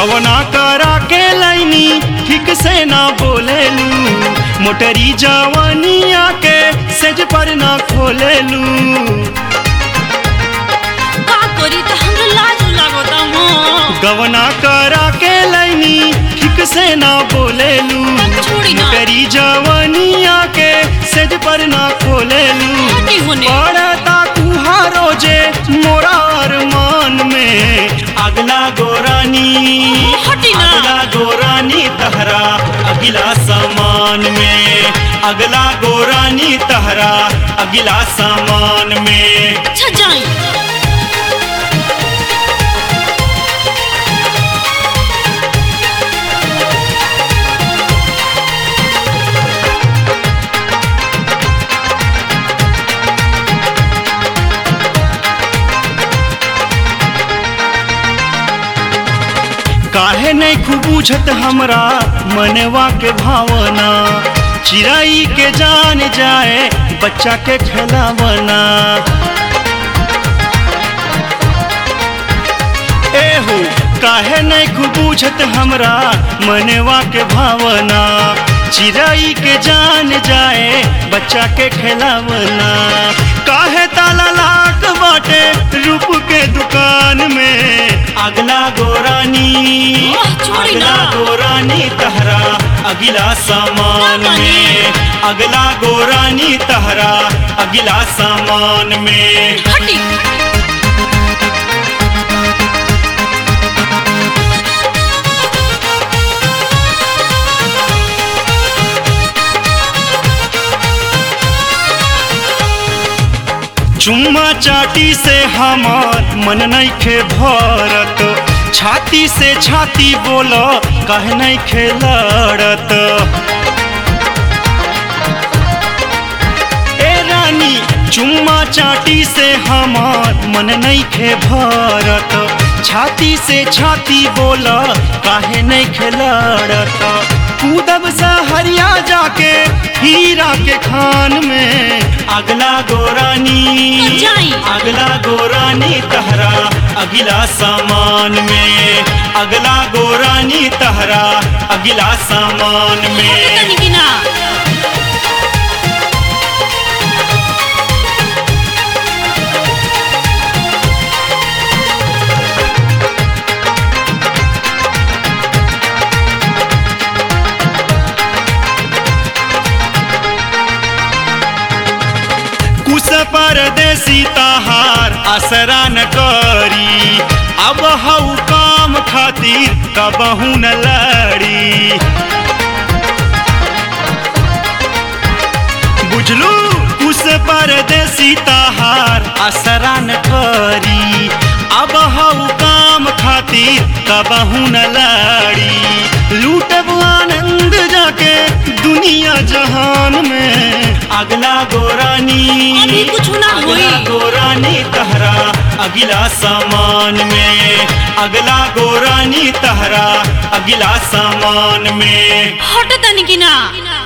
गवना करा के लाइनी ठीक से ना बोलेलू मोटरी जवानिया के सेज पर ना खोलेलू का करी त हमरा लाज लागता हो गवना करा के लाइनी ठीक से ना बोलेलू छोड़ी ना। मोटरी जवानिया के सेज पर ना खोलेलू हटी होने पड़ता तुहारो जे मोरा अरमान में अगला गोरानी हटी ना। अगला गोरानी तहरा अगला सामान में अगला गोरानी तहरा अगला सामान में अच्छा जाई काहे नहीं खूब बुझत हमरा मनवा के भावना चिड़ाई के जान जाए बच्चा के खिलावना एहो काहे नहीं खूब बुझत हमरा मनवा के भावना चिड़ाई के जान जाए बच्चा के खिलावना काहे ताला लाक बाटे रूप के दुकान में अगला गोरानी ओह, छोड़ी ना। अगला गोरानी तहरा अगला सामान ना मानी। में अगला गोरानी तहरा अगला सामान में हटी चुम्मा चाटी से हमार मन नइखे भरत छाती से छाती बोल कह नइखे लड़त ए रानी चुम्मा चाटी से हमार मन नइखे भरत छाती से छाती बोल काहे नइखे लड़त कूदब सहरिया जाके हीरा के खान में अगला गोरानी जाई। अगला गोरानी तहरा अगला सामान में अगला गोरानी तहरा अगला सामान में तनी कि ना कुछ परदेसी तहार असरा न करी अब हऊ काम खातिर कबहू न लड़ी बुझलू कुछ परदेसी तहार असरा न करी अब हऊ काम खातिर कबहू न लड़ी लूटब आनंद जाके दुनिया जहान में अगला गोरानी अभी कुछ ना होई। अगला गोरानी तहरा अगला सामान में अगला गोरानी तहरा अगला सामान में हट तनी कि ना